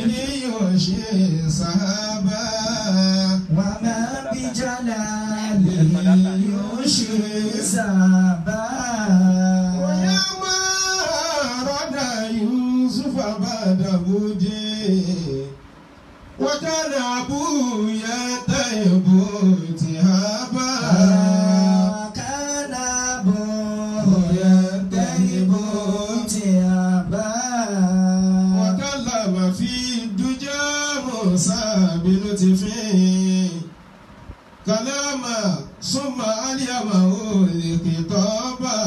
يغشي سحابا وما بجلاله يشري سابا ويا ما رد يوسف بعد بودي وكان أبويا طيب تهابا كان أبوه ينتهب تيابا وكلم في الدجى موسى بلطف كلاما ثم أليمه لخطابا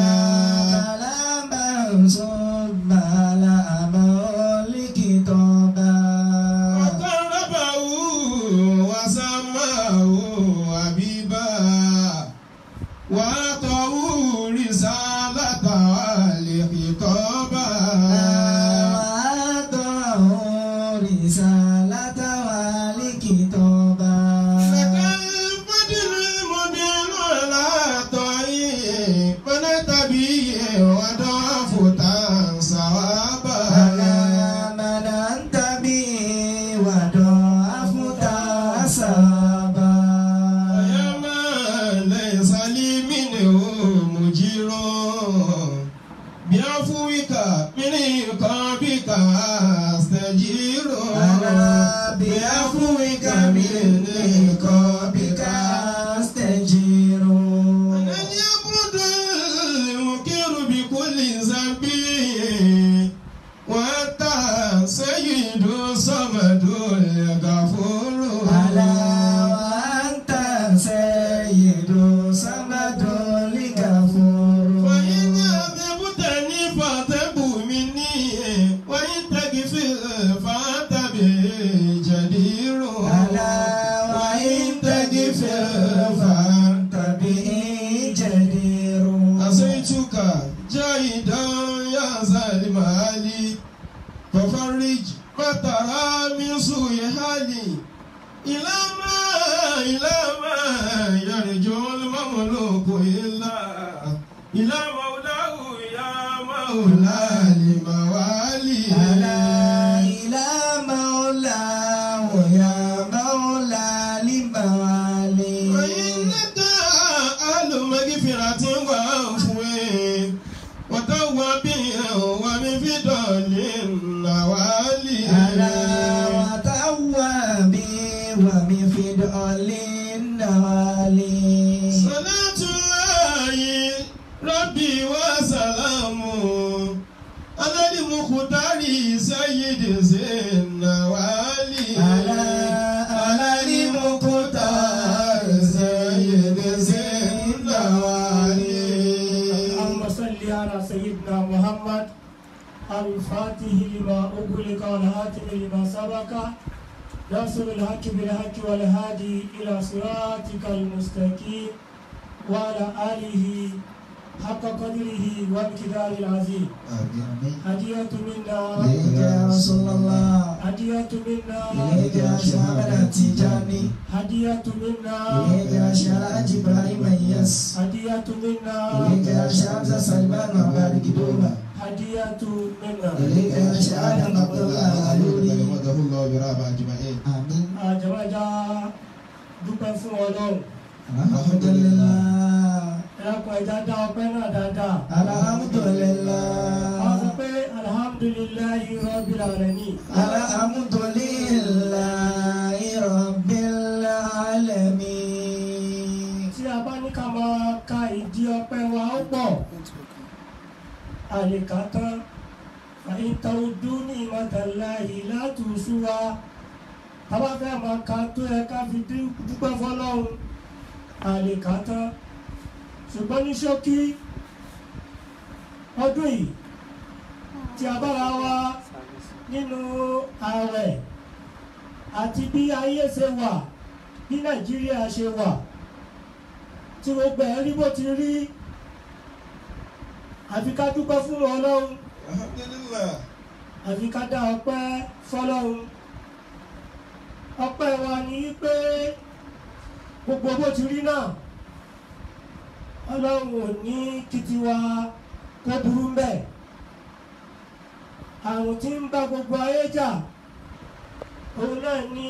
كلاما ثم لأمه لكتابا وقربه وسماه حبيبا وأعطاه رسالة لخطابا وأعطاه رسالة ولكتابا فكالفضل المبين على طريق فنتبي وضعف صوابا على من أنت به وضعفت أسابا ويا من ليس لي منه مجير بعفوك من عقابك استجير أنا بعفوك من عقابك أستجير أنا يبرد المنكر بكل ذنب وأنت سيد صمد الغفور ألا وأنت سيد صمد الغفور فإن أذبتني فاعتب مني وإن تغفر فأنت به جدير ألا وإن تغفر فأنت به جدير أسيتك جاهدا يا ظالم علي ففرج ما ترى من سوء حالي إلى ما إلى ما يرجو المملوك إلا إلى مولاه يا مولى الموالي ألا إلى مولاه يا مولى لموالي وإنك أهل مغفرة وعفو وتواب ومن فضل النوالي ألا وتوابي ومفضل النوالي صلاة الله ربي وسلامه على المختار سيد النوالي ألا على المقتار سيد النوالي اللهم صل على سيدنا محمد الفاتح لما أغلق والهاتم لما سبق ناصر الحق بالحق والهادي إلى صراطك المستقيم وعلى آله حق قدره وامتدار العظيم هدية منا إليك يا رسول الله هدية منا إليك يا شعبنا التجاني هدية منا إليك يا شعب إبراهيم يس هدية منا إليك يا شعب سلمان وعباد دوما هدية منا إليك يا شعب عبد الله علوري رحمه الله برحمة أجمعين آمين àjọwájá dúpẹ́ fún ọlọ́run الحمد لله ẹ̀rọ̀pọ̀ ẹja dá ọpẹ́ náà dáadáa الحمد لله wọ́n sọ pé alhamdulillahi rabbil alamin الحمد لله رب العالمين tí a bá ní ká máa ka ìdí ọpẹ́ wa ó pọ̀ àlèkà tán àyìn tàwùdú ní ìmọ̀tàláyì látùsúwa tábà fẹ́ máa ka tó yẹ ká fi dú- dúpẹ́ fọlọ́run àlèkà tán ṣùgbọ́n ní ṣókí ọdún yìí tí a bára wa nínú ààrẹ àti bí ayé ṣe wà bí nàìjíríà ṣe wà tí gbogbo ẹ̀ rí bó ti rí àfi ká dúpẹ́ fún ọlọ́run Alhamdulillah. àfi ká dá ọpẹ́ fọlọ́run ọpẹ́ wa ni pé gbogbo bó ti rí náà ọlọ́run ò ní kí tiwa kó burú mbẹ́ àrùn tí ń bá gbogbo ayé jà òun náà ní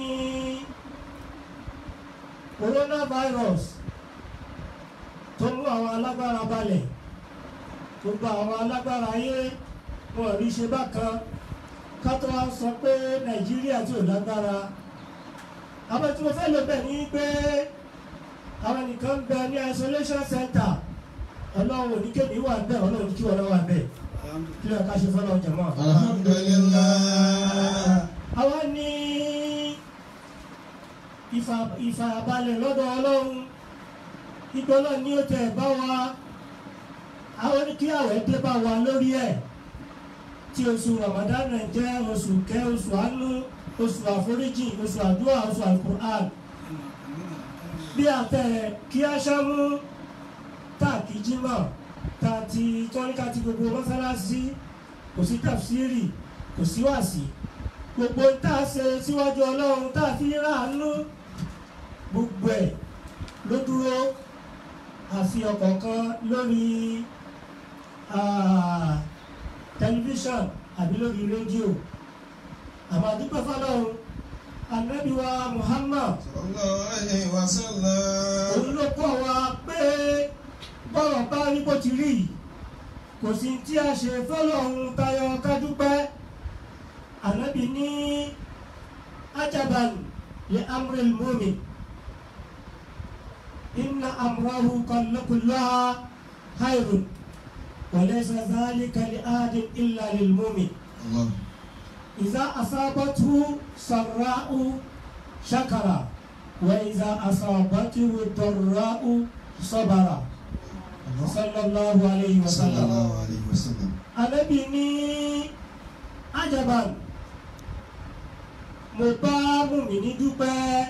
coronavirus tó mú àwọn alágbára balẹ̀ gbogbo àwọn alágbára ayé wọn rí ṣe bákan ká tó wá sọ pé nàìjíríà tí ò lágbára àwọn tí mo fẹ́ lò bẹ̀ ní pé àwọn nìkan ń bẹ ní isolation center ọlọ́run ò ní kéde wà bẹ́ẹ̀ ọlọ́run kí wọ́n wà bẹ́ẹ̀ kí ló ká ṣe fọ́lọ́ jẹ̀mọ́. alhamdulillah àwa ní ìfà- ìfàbalẹ̀ lọ́dọ̀ ọlọ́run ìgbọ́lọ́ ní ó tẹ̀ bá wa àwọn ní kí àwẹ̀ dé bá wa lórí ẹ̀ tí oṣù Ramadan náà jẹ́ oṣù kẹ́ oṣù àánú oṣù àforíjì oṣù àdúrà oṣù alukur'an bí àtẹ̀rẹ̀ kí a ṣámú táàkì jímọ̀ tá a ti tọ́níkà ti gbogbo mọ́sálásí kò sí tàfsírì kò sí wàásì gbogbo tá a ṣe síwájú ọlọ́run tá a fi ráàánú gbogbo ẹ̀ ló dúró àfi ọ̀kọ̀ọ̀kan lórí ah, tẹlifíṣàn àbí lórí rédíò àmọ́ àdúgbò fọlọ́run anabi wa Muhammad sallallahu alaihi wasallam òun ló kọ́ wa pé bọ́rọ̀ bá rí bó ti rí yìí kò sí tí a ṣe fọlọ́run tayọ kádúpẹ́ anabi ní ajaban li amril mu'min inna amrahu kullaha khairun wa laysa dhalika li ahadin illa lil mu'min Allah إذا أصابته سراء شكر وإذا أصابته ضراء صبر صلى الله عليه وسلم sallallahu alaihi wasallam Ànábì ní ajaban mo bá mùmíní dúpẹ́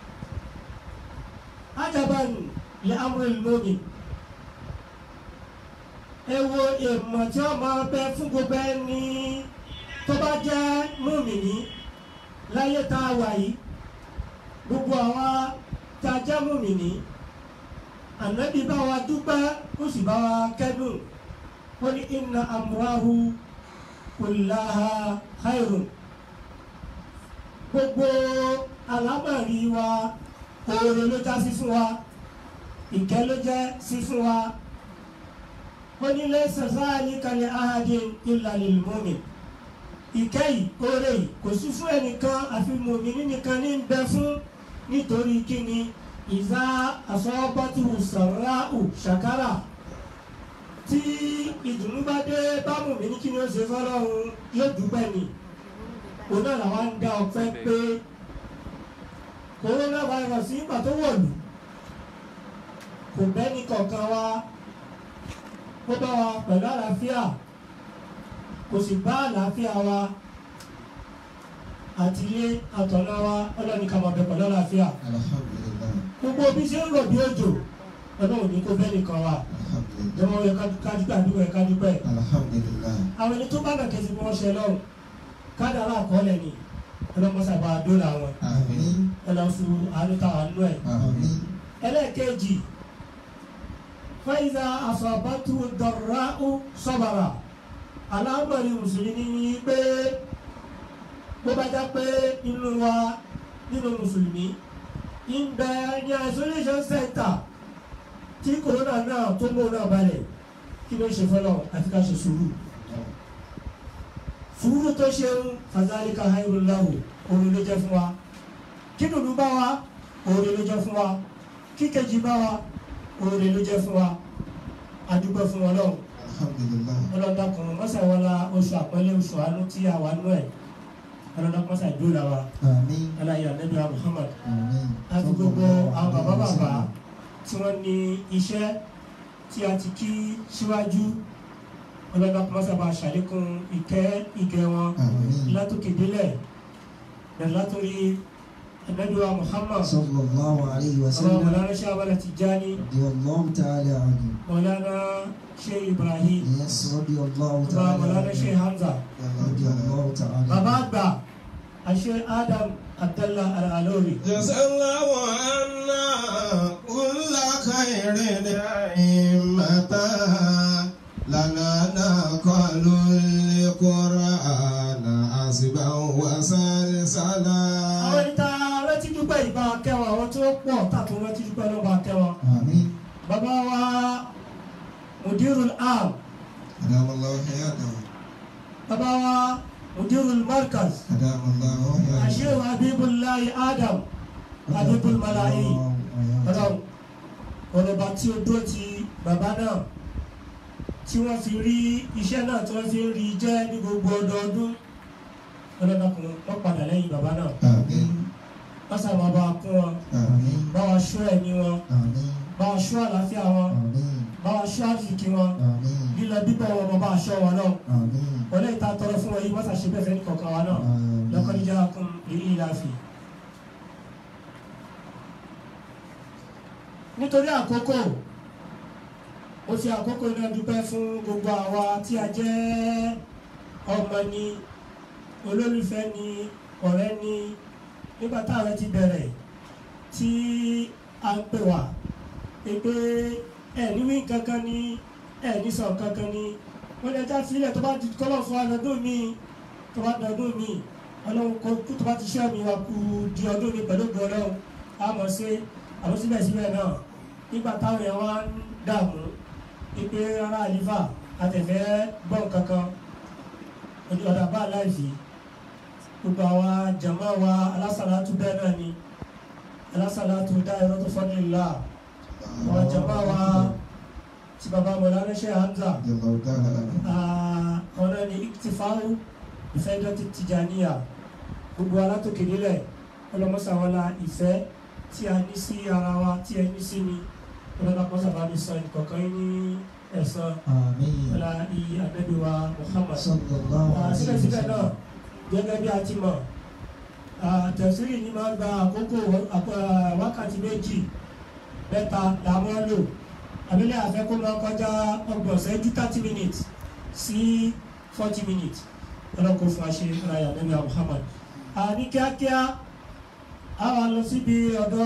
ajaban li amril mu'min ẹ wo èèmọ̀ tí wọ́n máa bẹ fún gbogbo ẹni tó bá jẹ́ mùmíní láyé tá a wà yìí gbogbo àwa tá a jẹ́ mùmíní ànábì bá wa dúpẹ́ ó sì bá wa kẹ́dùn ó ní inna amrahu kullaha khairun gbogbo alámọ̀rí wa oore ló já sí fún wa ìkẹ́ ló jẹ́ sí fún wa ó ní laysa zalika li ahadin illa lil mu'min ìkẹ́ yìí oore yìí kò sí fún ẹnìkan àfi mùmíní nìkan ní bẹ fún nítorí kíni ìzá asọ́bọ́tù sàráù ṣàkárà tí ìdùnnú bá dé bá mùmíní kí ni ó ṣe fọlọ́run yóò dúpẹ́ ni òun náà làwọn ń dá ọpẹ́ pé kòrónà virus nígbà tó wọ̀lú kò bẹ́ni kọ̀ọ̀kan wa ó bá wa pẹ̀lú àlàáfíà kò sì bá àlàáfíà wa àti ilé àtọ̀nà wa ọlọ́ni ká máa bẹ pẹ̀lú àlàáfíà alhamdulillah gbogbo bí ṣe ń rọ̀ bí òjò ọlọ́run ní kó bẹ́ẹ̀ nìkan wa alhamdulillah jọmọ yẹ kájúpẹ́ àdúgbò yẹ kájúpẹ́ alhamdulillah àwọn ẹni tó bá nà kẹsì bí wọ́n ṣe lọ́rùn kádàrá àkọọ́lẹ̀ ni ọlọ́mọṣàbà dóòlà wọn àmín ẹlọ́sùn àánú táwọn nú ẹ̀ àmín ẹlẹ́ẹ̀kejì faiza asabatu dọ̀ráù sọ́bàrà alámọ̀rí mùsùlùmí ní pé bó bá já pé inú wa nínú mùsùlùmí ń bẹ ní isolation center tí corona náà tó mú náà balẹ̀ kí ló ṣe fọlọ́ àfi ká ṣe sùúrù sùúrù tó ṣe ń fàzálíkà hayrullahu orin ló jẹ́ fún wa kí dùnú bá wa orin ló jẹ́ fún wa kí kejì bá wa oore ló jẹ́ fún wa adúgbò fún wọn lọ́wọ́ alhamdulillah ọlọ́dà kan mọ́sàwọ́lá oṣù àpọ́nlé oṣù àánú tí a wà nú ẹ̀ ọlọ́dà mọ́sà ìdúrà wa àmín aláyé àdébíyà Muhammad àmín àti gbogbo àwọn bàbá bàbá tí wọ́n ní iṣẹ́ tí a ti kí síwájú ọlọ́dà mọ́sà bá ṣàlékún ìkẹ́ ìgẹ̀ wọn àmín látòkè délẹ̀ bẹ̀rẹ̀ látòrí àdébíyà Muhammad sallallahu alayhi wa ọ̀rọ̀ sallam mọ̀lára ṣe abala Tijani radiyallahu ta'ala anhu mọ̀lára ṣe Ibrahim yes radiyallahu ọba ta'ala mọ̀lára ṣe Hamza. radiyallahu ta'ala bàbá àgbà àṣẹ Adam Abdallah Al-Alori جزا الله عنا كل خير نعمة لنا نقل القرآن حسبا سلسلا àwọn ẹni tá a rántí dúpẹ́ ìbá kẹwọn àwọn tí wọ́n pọ̀ tààtò rántí dúpẹ́ lọ́ba kẹwọn. Àmín. bàbá wa mudirul am أدام الله حياته bàbá wa mudirul markaz أدام الله حياته ashehu habibulayi adam habibul malayi ọlọ́run ọlọ́ba tí ó dúró ti bàbá náà tí wọ́n fi rí iṣẹ́ náà tí wọ́n fi ń rí jẹ́ ní gbogbo ọdọọdún ọlọ́dọọkùn wọ́n padà lẹ́yìn bàbá náà آمين wọ́n sábà bá wa kún wọn آمين bá wa ṣọ́ ẹ̀mí wọn آمين bá wa ṣọ́ àlàáfíà wọn آمين bá wa ṣọ́ àfìkì wọn آمين lílọ bíbọ̀ wọn bá wa ṣọ́ wọn náà آمين wọlé ìta tọrọ fún wọn yìí wọ́n ṣàṣe bẹ́ẹ̀ fẹ́ ní kọ̀ọ̀kan wa náà lọ́kọ́ níjà kún èyí ìlàfì. nítorí àkókò ó fi àkókò náà dúpẹ́ fún gbogbo àwa tí a jẹ́ ọmọ ni olólùfẹ́ ni ọ̀rẹ́ ni nígbà táwọn ti bẹ̀rẹ̀ tí a ń pè wá pé ẹ níwí kankan ni ẹ ní sọ kankan ni wọ́n lè já sílẹ̀ tó bá di kọ́lọ̀ fún ọdún mi tó bá dọdún mi ọlọ́run kó tó bá ti ṣẹ́ mi wá kú di ọdún mi pẹ̀lú ògùn ọlọ́run a mọ̀ sí àwọn síbẹ̀síbẹ̀ náà nígbà táwọn èèyàn wá ń dààmú pípé rárá àlífà àtẹ̀fẹ́ gbọ́n kankan ojú ọ̀dà bá láìsí gbogbo àwa jàmá wa alásàlátú bẹ́ẹ̀ náà ni alásàlátú dá ẹ̀rọ tó fọ́nì ńlá àwọn jàmá wa tí baba mọ̀lánà ṣe Hamza رضي الله تعالى عنه ọ̀nà ni iktifaru ìfẹ́dọ́tì tìjàníyà gbogbo alátòkè nílẹ̀ ọlọ́mọsàwọlá ìfẹ́ tí a ní sí ara wa tí ẹ ní sí ni ọlọ́dàpọ̀sàbà ní sọ ìkọ̀kan yín ní ẹ̀sán Àmín. ọlá iye ànábì wa Muhammad Sallallahu Ah, alaihi síbẹ̀síbẹ̀ náà wasallam. gẹ́gẹ́ bí a ti mọ̀ ah, tẹ̀sírì ni máa ń gba àkókò ah, wákàtí méjì mẹ́ta làwọn lò àbílẹ̀ àfẹ́kọ́ máa kọjá ọgbọ̀n ṣẹ́jú thirty minutes sí forty minutes ọlọ́kọ̀ fún àṣẹ ìrayà nẹ́bí Muhammad Ah, ní kíákíá a wà lọ síbi ọ̀dọ̀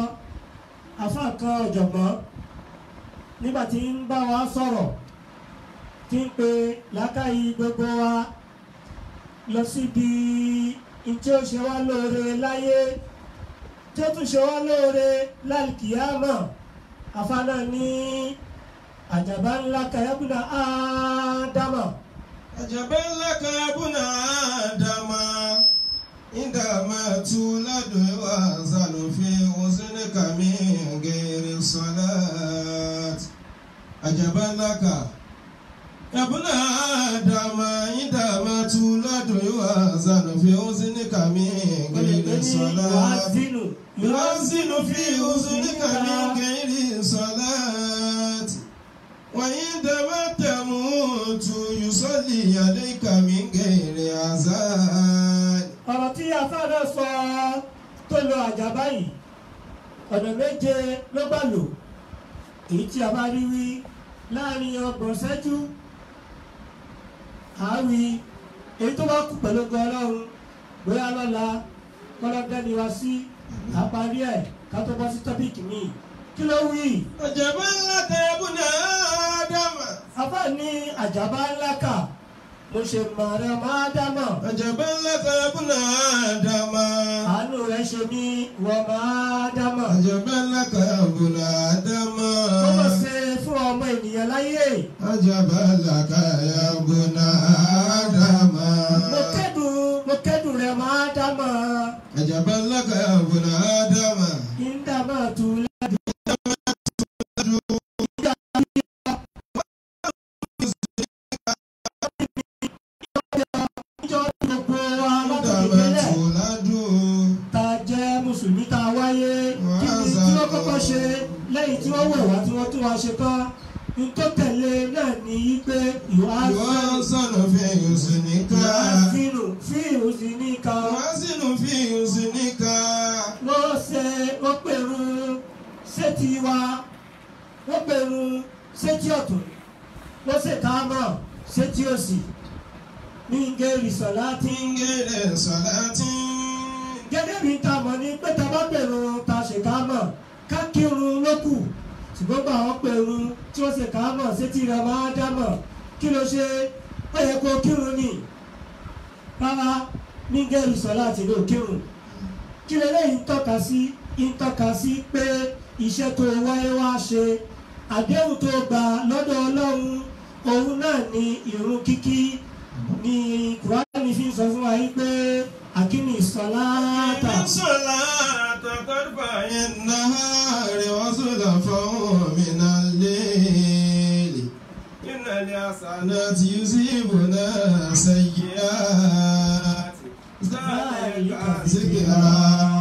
afáàkan ọ̀jọ̀gbọ́n nígbà tí ń bá wa sọ̀rọ̀ tí ń pe làákàyè gbogbo wa lọ síbi ìjẹ́ ó ṣe wá lóore láyé tí ó tún ṣe wá lóore lálùkìyàmọ̀ afáná ní àjàbá ńlá kayabuna ádámà عجبا لك يا ابن آدم عندما تولد وأنزل في حزنك من غير الصلاة عجبا لك يا ابن آدم عندما تولد وأنزل في حزنك من غير الصلاة wàázínù يؤذن في أذنك من غير صلاة وعندما تموت يصلي عليك من غير أذان ọ̀rọ̀ tí afáná sọ tó lo àjàbá yìí ọ̀nà méje ló bá lò èyí tí a bá rí wí láàrin ọgbọ̀n ṣẹ́jú àárí èyí tó bá kú pẹ̀lú gan ọlọ́run bóyá lọ́la kọ́lọ́dẹ́ni wá sí àparí ẹ̀ ká tó bọ́ sí tọ́pìkì míì kí ló wí عجبا لك يا ابن آدم afá ní àjàbá ńlá kà mo ṣe màrẹ́ máa dámọ̀ عجبا لك يا ابن آدم àánú rẹ̀ ṣe mí wọ́n máa dámọ̀. عجبا لك يا ابن آدم ó lọ ṣe fún ọmọ ènìyàn láyé عجبا لك يا ابن آدم mo kẹ́dùn mo kẹ́dùn rẹ̀ máa dámọ̀ عجبا لك يا ابن آدم kí n dá máa tu lẹ́dùn. Ìjọ gbogbo wa látòkè عندما délẹ̀ تولد ta jẹ́ mùsùlùmí ta wáyé kí ni tí wọ́n kọ́kọ́ ṣe lẹ́yìn tí wọ́n wẹ̀ wá tí wọ́n tún wá ṣe tán ní tó tẹ̀lé náà ní í pé ìwà يوازن في حسنك fínú fíìmù sí ní ká يوازن في حسنك wọ́n ṣe wọ́n pèrú sétí wa wọ́n pèrú sétí ọ̀tún wọ́n ṣe káámọ̀ sétí òsì ní gẹ́rì sọ̀lá tí من غير صلاة gẹ́gẹ́ bí ta mọ̀ ní pé ta bá pèrú ta ṣe káámọ̀ ká kírun lókù ṣùgbọ́n bá wọn pèrú tí wọ́n ṣe káámọ̀ sétí rẹ̀ máa dámọ̀ kí ló ṣe ó yẹ kó kírun ni rárá ní gẹ́rù sọ́lá àti ní òkèrùn kí lélẹ́yìn ń tọ́ka sí ń tọ́ka sí pé iṣẹ́ tó wáyé wá ṣe àdéhùn tó gbà lọ́dọ̀ ọlọ́run òun náà ni ìrun kíkí ni kùránì fi ń sọ fún wa yìí pé àkíní sọláàtà الصلاة طرفي النهار وزلفا من الليل إن الحسنات يذهبن السيئات ذلك ذكرى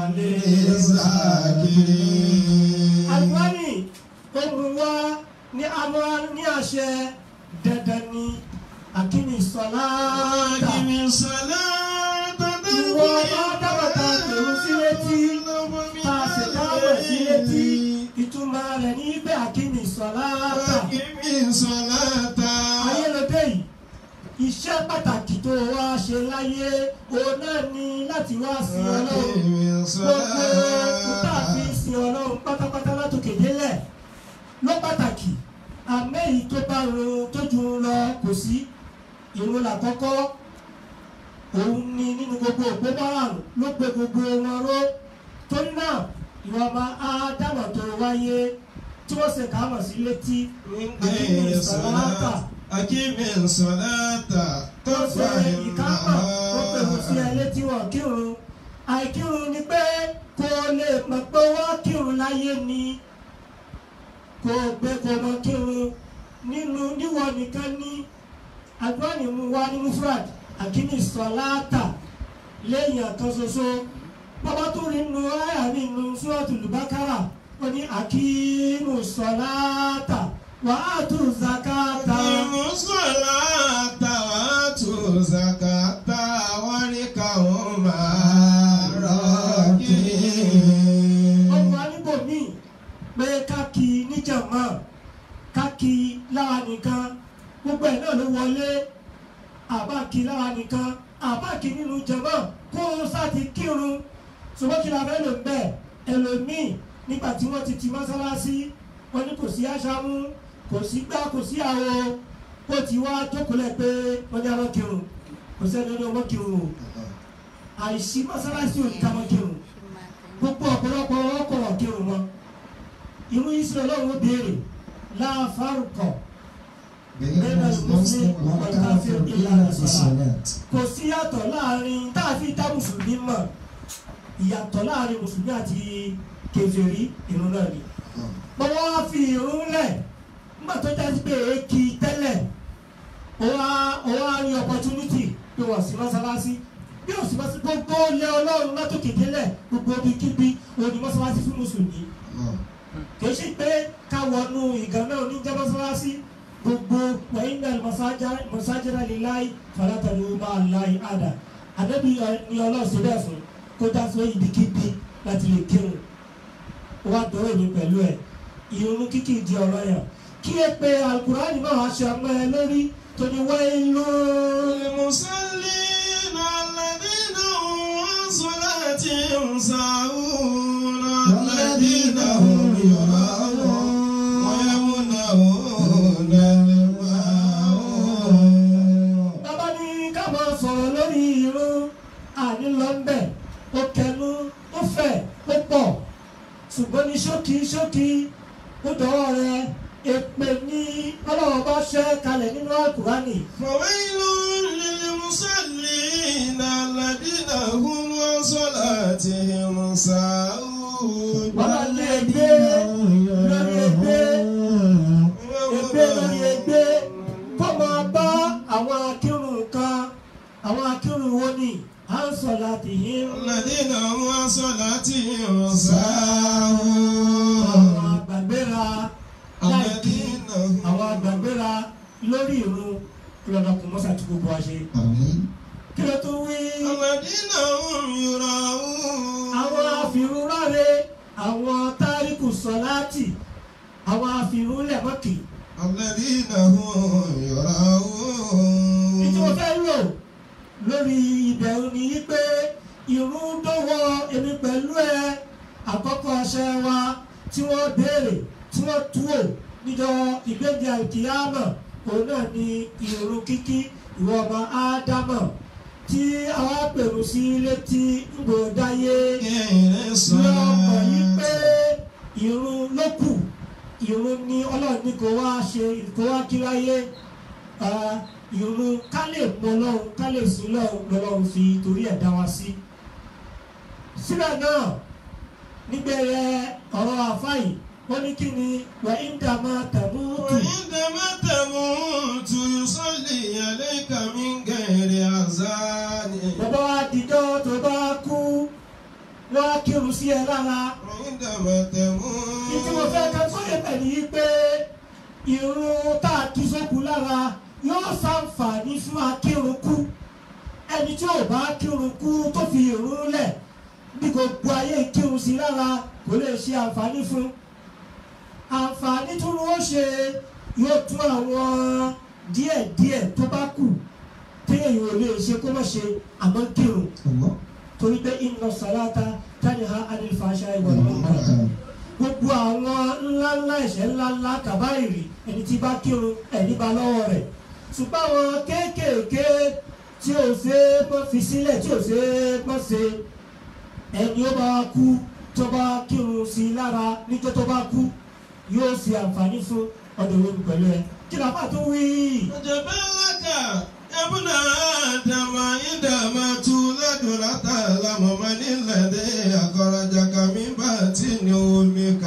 للذاكرين àlùfáàní ó mú wá ní amúra ní àṣẹ dandan ni àkíní sọláàtà أقم الصلاة ìwọ ọ̀dọ́mọ̀ta pèrú sí létí tá a sì dáwọ̀ sí létí ìtumọ̀ rẹ̀ ní bẹ́ẹ̀ àkíní sọláàtà. أقم الصلاة ayélujé yìí iṣẹ́ pàtàkì tó wá ṣe láyé òun náà ni láti wá sin ọlọ́run أقم gbogbo kúta fi الصلاة sin ọlọ́run pátápátá látòkè délẹ̀ ló pàtàkì àmẹ́yìí tó bá run tó ju un lọ kò sí ìrun làkọ́kọ́ òun ni nínú gbogbo òpó márùn ló pe gbogbo wọn ró torí náà ìwọ ọmọ ádámọ̀ tó wáyé tí wọ́n ṣe kàámọ̀ sí létí àkíní ìsọ̀láàtà أقم الصلاة tó ṣe طرفي ìkápá ó pèrò sí ẹ النهار létí wọn kírun àìkírun ni pé kó o lè mọ̀ pé wọ́n kírun láyé ni kó o gbé kó o mọ kírun nínú níwọ nìkan ní agbọ́nì mu wá ní mufrad àkíní sọláàtà lẹ́yìn àkan ṣoṣo bàbá tó rí nu àyà nínú suratul Baqara wọ́n ní àkímù sọláàtà wàá tù zakata. أقيموا الصلاة وآتوا الزكاة واركعوا مع الراكعين ọmọ anígbò míì pé káàkì níjàmá káàkì láwa nìkan gbogbo ẹ̀ náà ló wọlé àbáàkì láwa nìkan àbáàkì nínú jàmá kó o sáti kírun ṣùgbọ́n kí la fẹ́ lò ń bẹ̀ ẹlòmíì nígbà tí wọ́n ti ti mọ́sálásí wọ́n ní kò sí aṣáámú kò sí gbá kò sí àwo ó ti wá jókòólẹ̀ pé wọ́n ní àwọn kírun kò sẹ́ni ọdún ọmọ kírun o àìsí mọ́sálásí ò ní ká mọ́ kírun gbogbo ọ̀pọ̀lọpọ̀ ọkọ̀ ọ̀kẹ́rù wọn irú israẹli ọlọ́run ó béèrè láàfárùkọ̀ بين المسلم والكافر إلا في الصلاة kò sí yàtọ̀ láàrin táàfin dá mùsùlùmí mọ̀ ìyàtọ̀ láàrin mùsùlùmí àti kèfèrí irun náà ni bọ́wọ́ wá fi irun lẹ̀ nígbà tó jáde pé èkì tẹ́lẹ̀ ó wá ó wá rí opportunity pé wọ́n sí mọ́sálásí bí ó sì mọ́sálásí gbogbo lé ọlọ́run látòkè délẹ̀ gbogbo ibikíbi òní mọ́sálásí fún mùsùlùmí kìí ṣe pé ká wọnú ìgànnà oníjẹ mọ́sálásí gbogbo wẹ̀yìnà mọ̀sájára lè láì fàlátàlú máa láì àdà àdébí ni ọlọ́ọ̀sẹ̀ bẹ́ẹ̀ fún kó já sí ibikíbi láti lè kírun wá dọ́rọ̀ mi pẹ̀lú ẹ̀ ìrun kíkì di ọ̀rọ̀ yẹn kí ẹ pé alukurani náà aṣọ ọmọ ẹ lórí tó ní wáyé lórí. المصلين الذين هم عن صلاتهم ساهون الذين هم يراءون ويمنعون الماعون bàbá ní ká máa sọ̀rọ̀ lórí irun àní lọ́ńbẹ̀ ó kẹnu ó fẹ̀ ó pọ̀ ṣùgbọ́n ní ṣókí ṣókí ó dọ̀wọ́ rẹ èpè ní ọlọ́wọ́ bá ṣẹ́ kalẹ̀ nínú àkùránì فويل للمصلين الذين هم عن صلاتهم ساهون bàbá ní ègbé lórí ègbé ègbé lórí ègbé kó máa bá àwọn akírun kan àwọn akírun wo ni à ń sọ láti yín الذين هم عن صلاتهم àwọn ساهون àgbàgbéra láìkí الذين هم àwọn àgbàgbéra lórí ìrun lọ́dọ̀ kò mọ́sà tí gbogbo wa ṣe. آمين kí ló tún wí. الذين هم يراءون àwọn afìrúnráre àwọn táríkù sọláàtì àwọn afìrúnlẹ̀mọ́kì. الذين هم يراءون ìtí mo fẹ́ lò lórí ìbẹ̀rù ni yí pé ìrun dọ́wọ́ èmi pẹ̀lú ẹ àkọ́kọ́ ọṣẹ wa tí wọ́n béèrè tí wọ́n túwò níjọ́ ìgbéde àìkíyàmọ̀ òun náà ni ìrun kíkí ìwọ ọmọ ádámọ̀ tí àwa pèrò sí létí gbòdáyé غير lọ́mọ yìí pé الصلاة ìrun ló kù ìrun ni ọlọ́run ní kó wá ṣe kó wá kíráyé ìrun ká lè mọ ọlọ́run ká lè sí lọ́run lọ́run fi torí ẹ̀ dá wa sí. síbẹ̀ náà nígbẹ̀rẹ̀ ọ̀rọ̀ àfáì wọ́n ní kí ni wà ń dà máa tẹ̀mú tù. وعندما تموت يصلي عليك من غير أذان bàbá wa dìjọ́ tó bá kú wọ́n á kírun sí ẹ lára. وعندما تموت ìtí mo fẹ́ ká sóye pẹ̀lú yìí pé irun tá a kí sókù lára yóò ṣàǹfààní fún akírun kú ẹni tí ò bá kírun kú tó fi irun lẹ̀ bí gbogbo ayé kírun sí lára kò lè ṣe àǹfààní fún àǹfààní tó ló ṣe yóò tún àwọn díẹ̀díẹ̀ tó bá kù téèyàn ò lè ṣe kó má ṣe àmọ́ kírun Allah. torí pé inna salata tanha anil fahsha'i wal munkar gbogbo àwọn ńláńlá ẹ̀ṣẹ̀ ńláńlá kàbáyìrì ẹni tí bá kírun ẹni bá lọ́wọ́ rẹ̀ ṣùgbọ́n àwọn kéékèèké tí ò ṣe é mọ́ fi sílẹ̀ tí ò ṣe é mọ́ ṣe ẹni ó bá kú tó bá kírun sí i lára níjọ́ tó bá kú yóò ṣe àǹfààní fún ọ̀dọ̀ olómi pẹ̀lú ẹ kí ló bá tó wí. عجبا لك يا ابن آدم عندما تولد لا تعلم من الذي أخرجك من بطن أمك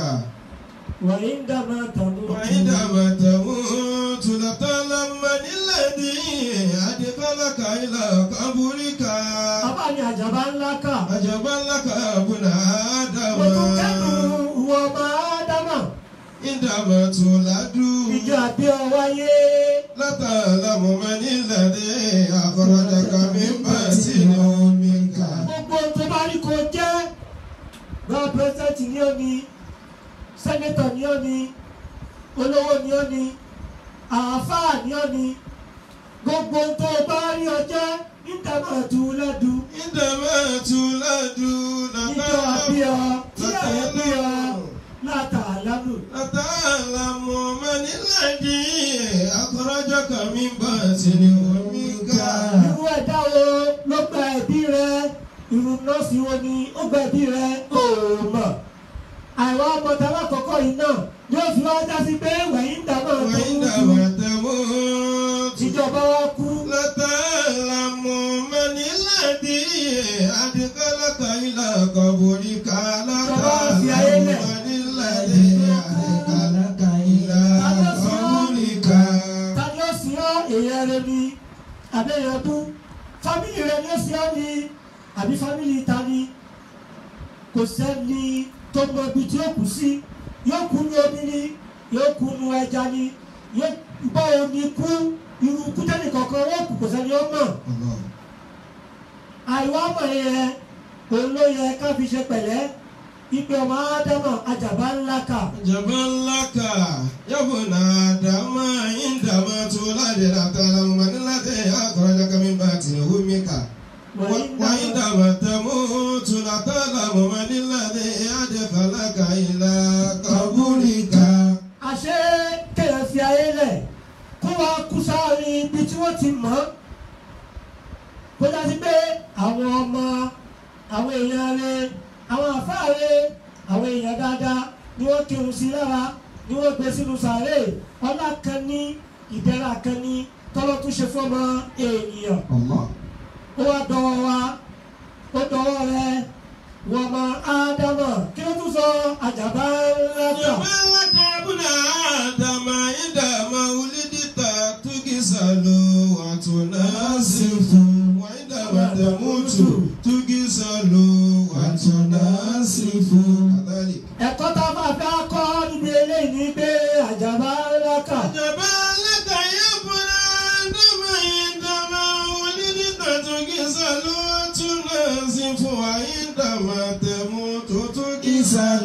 وعندما تموت وعندما تموت لا تعلم من الذي أدخلك إلى قبرك bàbá ni àjàbá ńlá kà عجبا لك يا ابن mo tún kẹ́dùn آدم wọ ọmọ ádámà عندما تولد ìjọ àbí ọwáyé. لا تعلم من الذي أخرجك من بطن أمك gbogbo tó bá rí kó jẹ́ bá pírẹsidẹ́ntì ni ó ní sẹ́nẹ́tọ̀ ni ó ní olówó ni ó ní àáfàá ni ó ní gbogbo tó bá rí ọ jẹ́ nígbàmọ̀tò lẹ́dù عندما تولد لا níjọ àbí ọ tí àyẹ̀ bí ọ تعلم látàlámù لا تعلم من الذي أخرجك من بطن أمك irú ẹ̀dá wo ló gba ẹ̀bí rẹ irú nọ́ọ̀sì wo ni ó gba ẹ̀bí rẹ òòmọ̀ àìwá ọmọdé alákọ̀ọ́kọ́ yìí náà yóò fi wá já sí pé wẹ̀yìn ń dàgbà tó ń kú وعندما تموت ìjọba wa kú لا تعلم من الذي أدخلك إلى قبرك لا تعلم من الذي أدخلك إلى قبرك ta ni ó sìn ọ́ èèyàn rẹ ni àbẹ̀yẹ̀ bú fámìlì rẹ ni ó sìn ọ́ ni àbí fámìlì ta ni kò sẹ́ni tó mọ ibi tí ó kù sí yóò kú ní omi ni yóò kú ní ẹja ni yóò bá omi kú irú kútẹ́nì kankan wọ́n kù kò sẹ́ni ó mọ̀ الله àìwá mọ̀ yẹn òun ló yẹ ká fi ṣe pẹ̀lẹ́ ìpè ọmọ ádámà àjàbá ńlá kà جبل لك يا ابن آدم عندما تولد لا تعلم من الذي أخرجك من بطن أمك وعندما تموت لا تعلم من الذي أدخلك إلى قبرك àṣé kéèyàn fi ayé lẹ̀ kó wá kú sáré ibi tí wọ́n ti mọ̀ ọ́ kó dájú pé àwọn ọmọ àwọn èèyàn rẹ àwọn àfáà rẹ àwọn èèyàn dáadáa ni wọ́n kírun sí lára ni wọ́n gbé sínú sàárè ọlá kan ní ìdẹ́ra kan ní tọ́lọ́ tún ṣe fọ́mọ èèyàn Allah. ó wá dọwọ́ wa ó dọwọ́ rẹ wọ́n mọ ádámà kí ló tún sọ àjàbá ńlá kà. جبل لك يا ابن آدم عندما ولدت تكسل وتناسف وعندما تموت تكسل وتناسف كذلك ẹ̀kọ́ tá a máa fẹ́ kọ́ níbi eléyìí ni pé àjàbá ńlá kà جبل لك يا ابن آدم عندما ولدت تكسل وتناسف وعندما تموت تكسل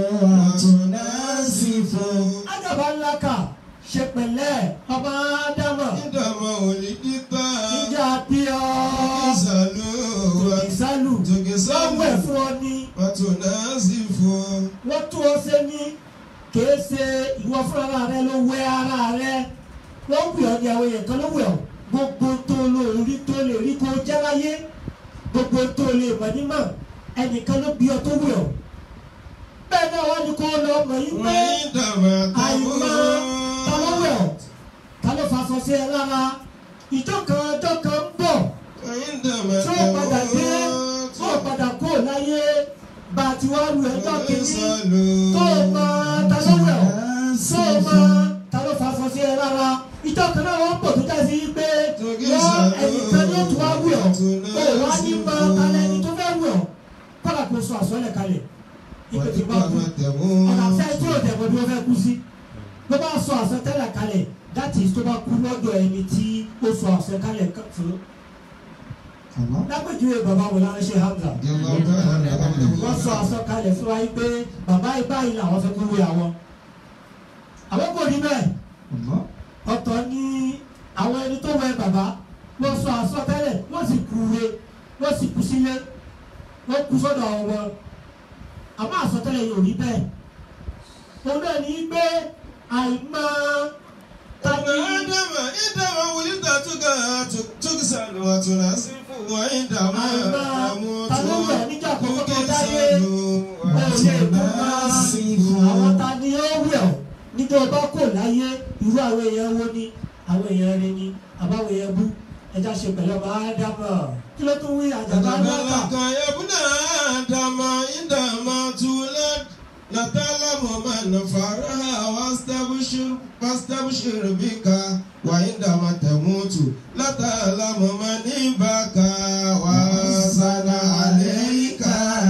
وتناسف àjàbá ńlá kà ṣe pẹ̀lẹ́ ọmọ ádámà عندما ولدت níjà bí ọ تكسل ìsálù lọ́wọ́ ẹ̀ fún ọ ní وتناسف wọ́n tún ọ ṣe ní kìí ṣe ìwọ fúnra rẹ ló wẹ ara rẹ wọ́n wù ọ ní àwọn èèyàn kan ló wù ọ gbogbo tó lè rí tó lè rí kó jẹ́ láyé gbogbo tó lè mọ̀ nímọ̀ ẹnìkan ló bí ọ tó wù ọ́ bẹ́ẹ̀ náà wọ́n ní kó lọ mọ̀ yín pé àìmọ̀ ta ló wẹ̀ ọ́ ta ló fa aṣọ sí ẹ lára ìjọ kan ọjọ́ kan ń bọ̀ tí ó padà dé tí ó padà kó láyé bá a ti wá lu ẹjọ́ kejì tó o mọ ta ló wẹ̀ ọ́ tó o mọ ta ló fa aṣọ sí ẹ lára ìjọ kan náà wọ́n pọ̀ tó dá sí pé wọ́n ẹnìkan ní òtún wá wẹ̀ ọ́ ó wá ní mọ ta lẹni tó fẹ́ wẹ̀ ọ́ kọ́lá kó sọ àsọlẹ̀ kalẹ̀ ìpè tí bá kú ọ̀nà fẹ́ tí ò dẹ̀ bọ́ bí wọ́n fẹ́ kú sí ló bá sọ àsọtẹ́lẹ̀ kalẹ̀ that is tó bá kú lọ́dọ̀ ẹni tí ó sọ àsọtẹ́lẹ̀ fún lápèjúwe bàbá wò lára ṣe Hamza wọ́n sọ àsọkalẹ̀ fún wa yìí pé bàbá yìí báyìí làwọn fẹ́ kú wé àwọn àwọn kò rí bẹ́ẹ̀ ọ̀tọ̀ ni àwọn ẹni tó wẹ bàbá wọ́n sọ àsọtẹ́lẹ̀ wọ́n sì kú wé wọ́n sì kú sílé wọ́n kú sọ́dọ̀ àwọn wọn àmọ́ àsọtẹ́lẹ̀ yóò rí bẹ́ẹ̀ òun náà ní pé àìmọ̀ tani àwọn ta ni ó wẹ̀ ọ́ níjọ́ ọba kò láyé irú àwọn èèyàn wo ni àwọn èèyàn rẹ ni àbáwọn èèyàn bú ẹja ṣe pẹ̀lú ọba ádámọ̀ kí ló tún wí àjàgbá lọ́kà. لتعلم من فرها واستبشر واستبشر بك وعندما تموت لتعلم من بكى وحزن عليك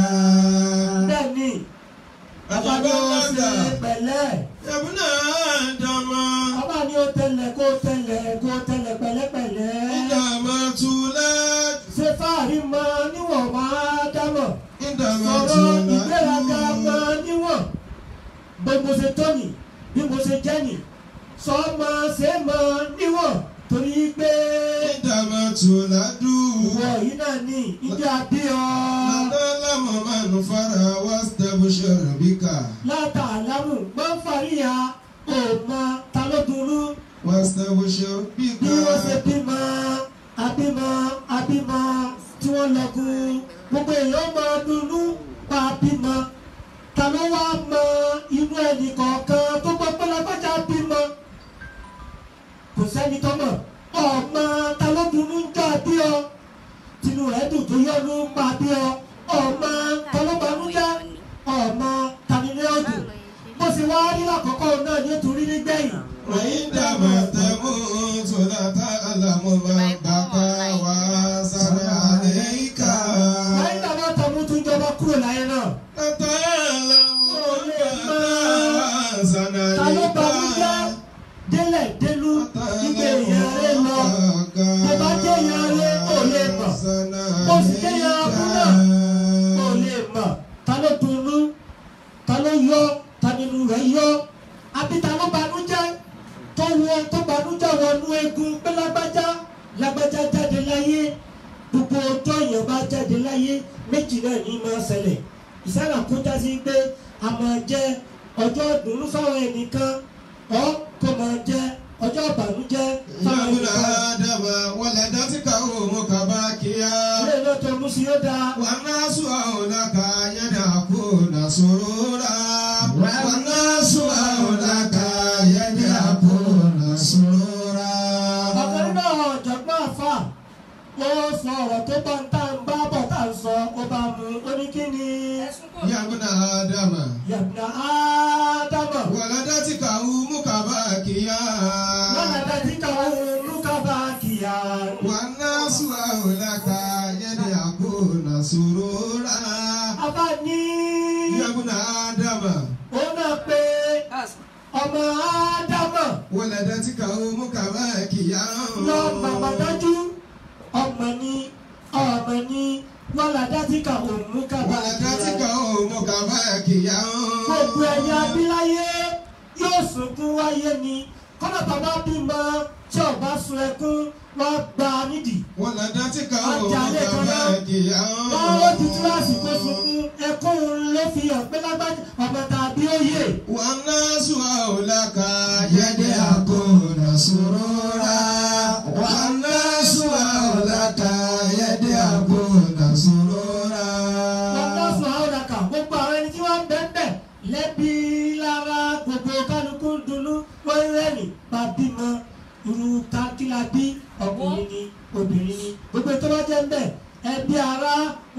bẹ́ẹ̀ni abájọ ṣe pẹ̀lẹ́ يا ابن آدم ọba ni ó tẹlẹ kó tẹlẹ kó tẹlẹ pẹ̀lẹ́pẹ̀lẹ́ عندما تولد ṣe fáàrí mọ níwọ̀n máa dámọ̀ عندما sọ̀rọ̀ ìgbéraga mọ تولد níwọ̀n bí mo ṣe tó nì bí mo ṣe jẹ́ nì sọ ma ṣe mọ níwọ̀n torí pé عندما تولد ìwọ yìí náà ní ìdí àbí ọ لتعلم من فرها واستبشر بك látàlámù máa ń fàríyà òmọ ta ló burú واستبشر بك bí wọ́n ṣe bímọ abímọ abímọ tí wọ́n lọ́gùn gbogbo èèyàn máa dunnú pa bímọ ta ló wá mọ inú ẹnì kọ̀ọ̀kan tó gbọ́ pé lágbájá bímọ kò sẹ́ni tó mọ̀ ọmọ ta ló dunnú ń jà bí ọ tinú rẹ̀ dùn tó yọnu pa bí ọ ọmọ ta ló banújẹ́ ọmọ tani ní ọdún bó ṣe wá rí lákòókò náà ní ètò rí nígbẹ̀yìn. وعندما تموت لا تعلم من بكى وحزن عليك láyé tàbá tàbí tó ń jọba kúrò láyé náà. لا تعلم من بكى وحزن ta ló banújẹ́ عليك délẹ̀ délú nígbà èèyàn rẹ lọ. Tó bá jẹ́ èèyàn rẹ ò lè mọ̀. Bó sì jẹ́ èèyàn abú náà ò lè mọ̀. Ta ló dunnú? Ta ló yọ? Ta nínú rẹ̀ yọ? Àbí ta ló banújẹ́? Tó wọ tó banújẹ́ wọnú egun pé lágbájá lágbájá jáde láyé. Gbogbo ọjọ́ èèyàn bá jáde láyé méjì náà ní máa ṣẹlẹ̀. Ìsára kó já sí pé a máa jẹ́ ọjọ́ ìdùnnú fáwọn ẹnìkan ọ́ kó máa jẹ́ ọjọ́ ìbànújẹ́ يا fáwọn ابن ẹnìkan. آدم ولدتك أمك باكيا ilé iná tó mú sí yóò dáa. والناس حولك يدعكون سرورا والناس حولك يدعكون سرورا ọ̀kan nínú àwọn ọ̀jọ̀gbọ́n àfà ó sọ ọ̀rọ̀ tó bá ń tà ń bá bọ̀ tá à ń sọ ó bá mu ó ní kí ni. يا ابن آدم yàgbà ádámà ولدتك أمك باكيا lọ́nà dájú káwọn olùkọ́ bá kìyà. والناس حولك يدعكون سرورا àbá ní يا ابن آدم ó náà pé ọmọ ádámà ولدتك أمك باكيا lọ màmá dájú ọmọ ní ọmọ ní lọ́nà dájú káwọn olùkọ́ bá ولدتك kìyà. أمك باكيا gbogbo ẹ̀yà abíláyé yóò sunkún wáyé ni kọ́nà bàbá bímọ tí ọba sun ẹkún wọ́n gba nídìí. ولدتك Ọjà أمك ilé kan náà. باكيا wọ́n ó ti túláàsì kó sunkún ẹkún ló fi hàn pé lágbájá ọmọ tàbí òye. والناس حولك يدعكون سرورا والناس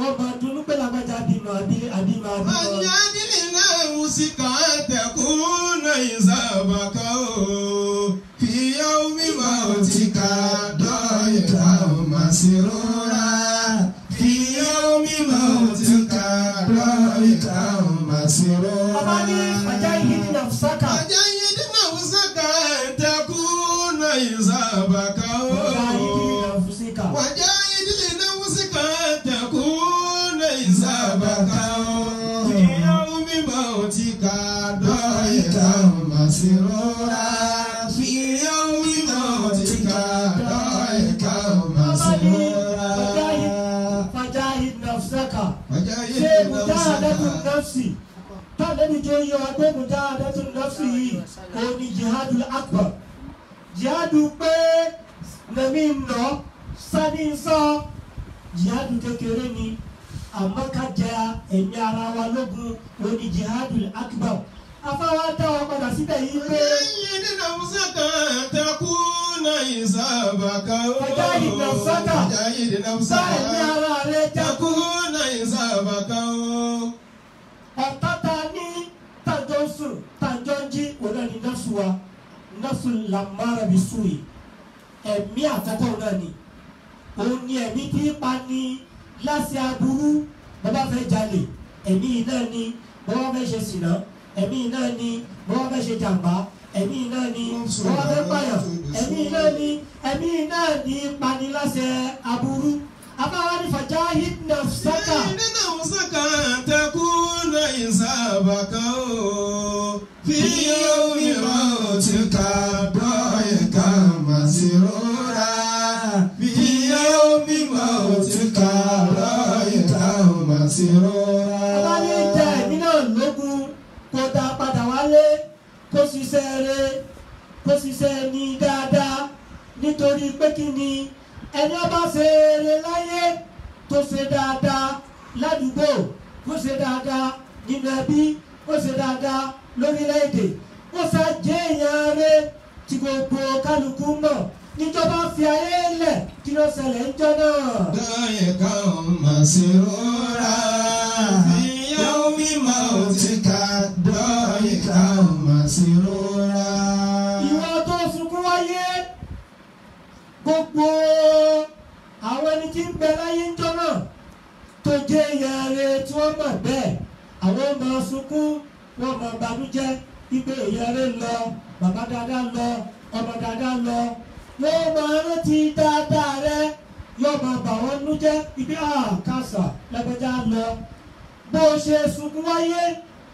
wọ́n máa dunú pé lágbájá bímọ àbí àbímọ àbímọ. Àjẹ́dìlínà wùsíkà tẹ̀kún ìsàbàkà o. Fìyà omi máa ti ka dọ́yìká màsírọ́ra. Fìyà omi máa ti ka dọ́yìká màsírọ́ra. ọba ní ọjà yìí ní nàfṣàkà Àjẹ́dìlínà wùsíkà tẹ̀kún ìsàbàkà o. ọjà yìí ní nàfṣàkà. وجاهد لنفسك تكون حسابك في يوم موتك ضايقا مسرورا في يوم موتك ضايقا مسرورا fajahid nafsaka وجاهد ṣé mujahadatu نفسك nafsi tàbí tó yọ pé mujahadatu nafsi yìí òun ni jihadul akbar jihadu pé nàmi nọ sani sọ jihadu kékeré ni àmọ́ ká jẹ ẹ̀mí ara wa lógun òun ni jihadul akbar afáwa dá wa padà síbẹ̀ yìí pé وجاهد نفسك تكون حسابك وجاهد نفسك. وجاهد bá ẹ̀mí نفسك ara rẹ jagun. تكون حسابك ọ̀tá ta ní tàjọ́ ń sùn tàjọ́ ń jí òun náà ní nọ́ọ̀sù wa nọ́ọ̀sù làmárà bí sùn yìí ẹ̀mí àkọ́kọ́ òun náà ni òun ni ẹ̀mí tí ń pa ní láti aburú bàbá fẹ́ jalè ẹ̀mí yìí náà ni bàbá fẹ́ ṣe sìnà ẹ̀mí yìí náà ni bàbá fẹ́ ṣe jàmbá ẹ̀mí yìí náà ni bàbá fẹ́ pààyàn ẹ̀mí yìí náà ni ẹ̀mí yìí náà ni pani láti aburú abáwá ní fajahid nafsaka. إن نفسك تكون حسابك في يوم موتك ضايقا مسرورا في يوم موتك ضايقا Bàbá ní ìjà مسرورا ẹ̀mí náà lógún kó dá padà wálé kó ṣiṣẹ́ rẹ̀ kó ṣiṣẹ́ ní dáadáa nítorí pé kí ni ẹni ọba ṣe eré láyé tó ṣe dáadáa ládùúgbò kó ṣe dáadáa nínú ẹbí kó ṣe dáadáa lórílẹ̀‐èdè ó ṣàjẹ́ èèyàn rẹ̀ tí gbogbo kálukú mọ̀ níjọba fi ayé lẹ̀ kí ló ṣẹlẹ̀ ń jọ náà. ضايقا مسرورا في يوم موتك ضايقا مسرورا ìwọ tó sunkún wáyé gbogbo àwọn ẹni tí ń bẹ láyé ńjọ́ náà tó jẹ́ ìyàrá tí wọ́n mọ̀ bẹ́ẹ̀ àwọn ọmọ sunkún wọ́n mọ̀ bànújẹ́ wípé ìyàrá lọ bàbá dáadáa lọ ọmọ dáadáa lọ wọ́n máa rántí dáadáa rẹ yóò máa bà wọ́n nú jẹ́ ibi àkàsà lẹ́gbẹ̀já lọ bó o ṣe sunkún wáyé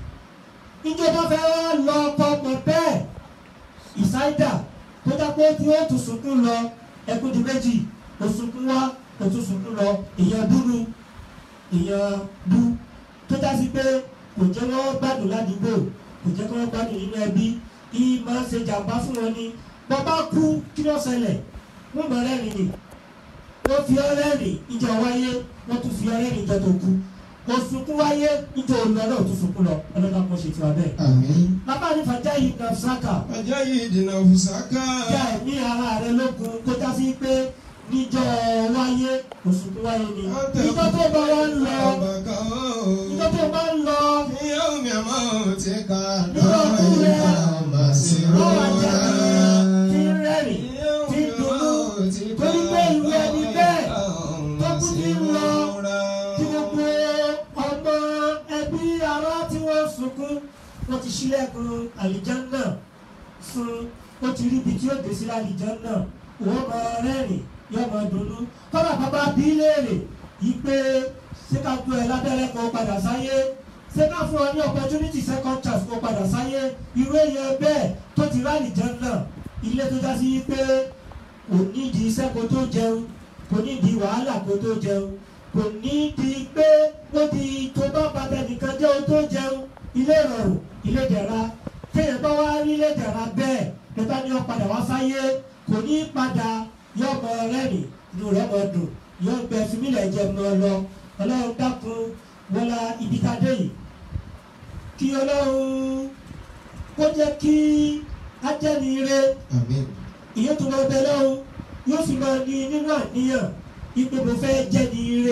ìjọba fẹ́ wá lọ ọkọ̀ ọmọ bẹ́ẹ̀ ìsáídà tó dápẹ́ tí ó tún sunkún lọ ẹkún di méjì ó sunkún wá ó tún sunkún lọ èèyàn dúdú èèyàn bú tó dásí pé kò jẹ́ wọ́n gbádùn ládùúgbò kò jẹ́ kí wọ́n gbádùn nínú ẹbí kí máa ń ṣe jàǹbá fún wọn ni bàbá kú kí ló ṣẹlẹ̀ wọ́n mọ̀ rẹ́rìn ni wọ́n fi ọ́ rẹ́rìn ìjọ wáyé wọ́n tún fi ọ́ rẹ́rìn ìjọ tó kú kò sunkún wáyé ìjọ òun lọ náà tún sunkún lọ ọlọ́dà kan ṣe tiwa bẹ́ẹ̀. Àmín. bàbá ní fàjá yìí kan sáka وجاهد نفسك já ẹ̀mí ara rẹ lógun kó já sí pé níjọ́ wáyé oṣù tó wáyé ni níjọ́ tó bá wá ń lọ níjọ́ tó bá ń lọ في يوم موتك ضايقا مسرورا tí ń rẹ́rìn tí ń dunnú torí pé ìwé ẹni bẹ́ẹ̀ tó kú ní ń lọ tí gbogbo ọmọ ẹbí ará tí wọ́n sunkún wọ́n ti ṣílẹ̀kùn àlìjánná fún ó ti rí ibi tí ó dé sí àlìjánná wọ́n máa rẹ́rìn yóò máa dunnú kọ́lá bàbá bí léèrè yìí pé ṣé ká tó ẹ lábẹ́rẹ́ kó padà sáyé ṣé ká fún ọ ní opportunity second chance kó padà sáyé irú èèyàn bẹ́ẹ̀ tó ti rí àlìjánná ilé tó já sí pé kò nídìí iṣẹ́ kó tó jẹun kò nídìí wàhálà kó tó jẹun kò nídìí pé ó di tó bá bàtà nìkan jẹ́ o tó jẹun ilé ìrọ̀rùn ilé ìdẹ̀ra téèyàn bá wá rí ilé ìdẹ̀ra bẹ́ẹ̀ nípa ni ó padà wá sáyé kò ní padà yóò mọ rẹ́rìn inú rẹ̀ mọ dùn yóò gbẹ fúnmílẹ̀ jẹ mọ lọ ọlọ́run dákun wọlá ibi tá a dé yìí kí ọlọ́run kó jẹ́ kí ajẹ́nire Àmín. ìyẹn tó máa bẹ lọ́hùn yóò fi máa ní nínú àníyàn ipe mo fẹ́ jẹ́ ní ire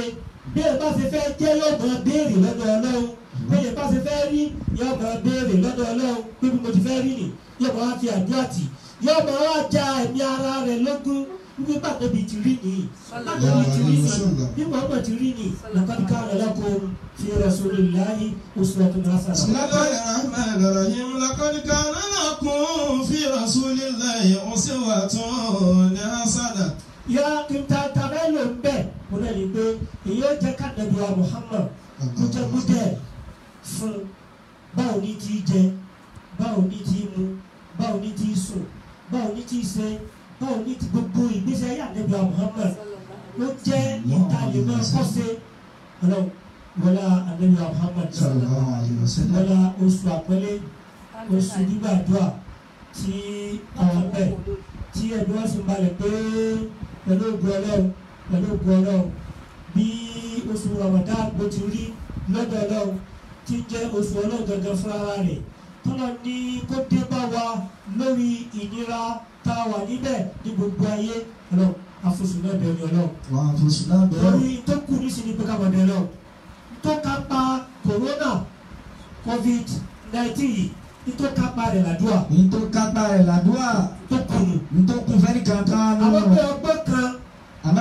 bí ẹ bá ṣe fẹ́ jẹ́ yóò máa béèrè lọ́dọ̀ ọlọ́run bí ẹ bá ṣe fẹ́ rí yóò máa béèrè lọ́dọ̀ ọlọ́run pé bí mo ti fẹ́ rí nì yóò máa fi àdúrà tì yóò máa wá ja ẹ̀mí ara rẹ̀ lógún wípé bàtẹ́bi ti rí nìyí bàtẹ́bi ti rí nìyí bí Muhammad ti rí nìyí laqad kana lakum fi rasulillahi uswatun بسم hasanah. الله الرحمن الرحيم لقد كان لكم في رسول الله أسوة حسنة yọ kí n ta ta bẹ́ẹ̀ ló ń bẹ̀ mo náà ní pé èyí ó jẹ́ ká nàbí wa Muhammad kújẹ́kújẹ́ fún báwo ní ti jẹ báwo ní ti mu báwo ní ti sùn báwo ní ti ṣe báwo ní ti gbogbo ìgbésí ayé ànábì wa Muhammad ló jẹ́ ìtàlẹ́mọ̀ kọ́sẹ̀ ọlọ́run wọlá ànábì wa Muhammad sallallahu alayhi wa sallam. wọlá oṣù àpẹẹlẹ oṣù gbígbàdúrà tí àwọn bẹ̀ tí ẹbí wọn sì balẹ̀ pé pẹ̀lú ògùn ọlọ́run pẹ̀lú ògùn ọlọ́run bí oṣù Ramadan bó ti rí lọ́dọ̀ ọlọ́run tí jẹ́ oṣù ọlọ́run gangan fún ara rẹ̀ tọ́lọ́ ní kó dé bá wa lórí ìnira tá a wà níbẹ̀ ní gbogbo ayé ọlọ́run àfosùn náà bẹ̀rẹ̀ ọlọ́run wà á fosùn náà bẹ̀rẹ̀. lórí tó kù ní sinmi pé ká máa bẹ̀rẹ̀ ọlọ́run tó kápá corona covid nineteen yìí ní tó kápá rẹ̀ làdúrà ní tó kápá rẹ̀ làdúrà tó kùnù ní tó kún fẹ́ni kankan nù. àwọn pé ọgbọ́n kan àmọ́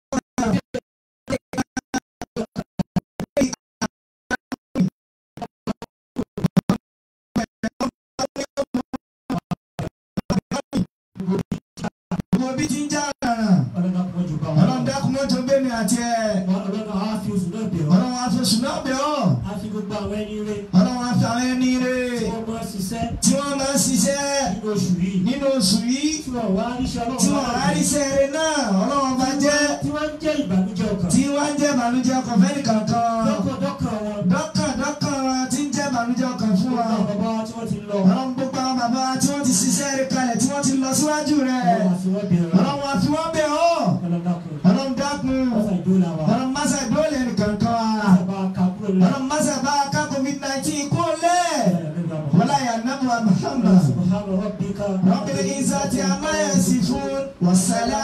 gbogbo bí ti ń já ràràn ọlọ́run náà kọ́ ju bá wọn. ọlọ́run dákun mọ́tò gbé mi àti ẹ̀ ọlọ́run náà á fi oṣù náà bẹ̀ ọ́. ọlọ́run afẹ́sùn náà bẹ̀ ọ́ á fi gbogbo àwọn ẹni rẹ̀ ọlọ́run afẹ́ àwọn ẹni rè tí wọ́n máa ṣiṣẹ́ tí wọ́n máa ń ṣiṣẹ́ nínú oṣù yìí nínú oṣù yìí tí wọ́n wá ríṣẹ́ tí ọlọ́run wọ́n bá ráríṣẹ́ rẹ̀ náà ọlọ́run bá jẹ́ tí wọ́n ń jẹ́ ìbànújẹ́ ọkàn. tí wọ́n ń jẹ́ ìbànújẹ́ ọkàn fẹ́ni kankan dọ́kàn wọn dọ́kàn dọ́kàn wa tí ń jẹ́ ìbànújẹ́ ọkàn fún wa àwọn bàbá wa tí wọ́n ti lọ. ọlọ́run gbogbo àwọn bàbá wa tí wọ́n ti ṣiṣẹ́ rẹ̀ kalẹ̀ tí wọ́n ti lọ síwájú rẹ̀ ọlọ́run àfi wọ́n bẹ̀rẹ̀ ọlọ́run àfi wọ́n bẹ̀ ọ́ ọlọ́run dákun. ọlọ́run dákun wọ́n fà ìdó la wa. ọlọ́run masa ìdóòlè nìkankan wa sábà ká kúrò lọ. ọlọ́run masa bá a ká covid nineteen kó lẹ̀ wọ́lá yà nàbù wa Muhammad subhana rabbika. rabbil izzati amma yasifun wassalamu